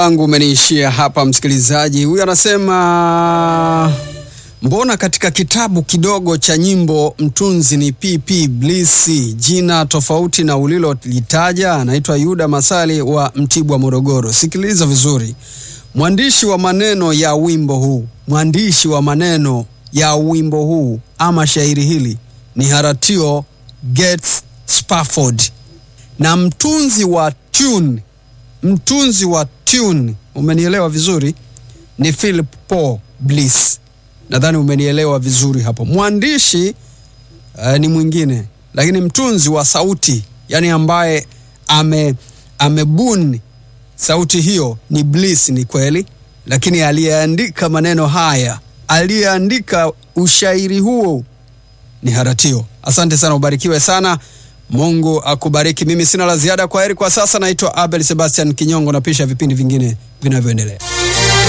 wangu umeniishia hapa, msikilizaji. Huyu anasema mbona katika kitabu kidogo cha nyimbo mtunzi ni PP Bliss, jina tofauti na ulilolitaja. Anaitwa Yuda Masali wa Mtibwa, Morogoro. Sikiliza vizuri, mwandishi wa maneno ya wimbo huu, mwandishi wa maneno ya wimbo huu ama shairi hili ni Haratio Gates Spafford, na mtunzi wa tune, mtunzi wa tune, umenielewa vizuri, ni Philip Paul Bliss. Nadhani umenielewa vizuri hapo. Mwandishi uh, ni mwingine, lakini mtunzi wa sauti, yani ambaye ame amebuni sauti hiyo ni Bliss, ni kweli, lakini aliyeandika maneno haya, aliyeandika ushairi huo ni Haratio. Asante sana, ubarikiwe sana. Mungu akubariki. Mimi sina la ziada. Kwa heri kwa sasa. Naitwa Abel Sebastian Kinyongo, napisha vipindi vingine vinavyoendelea.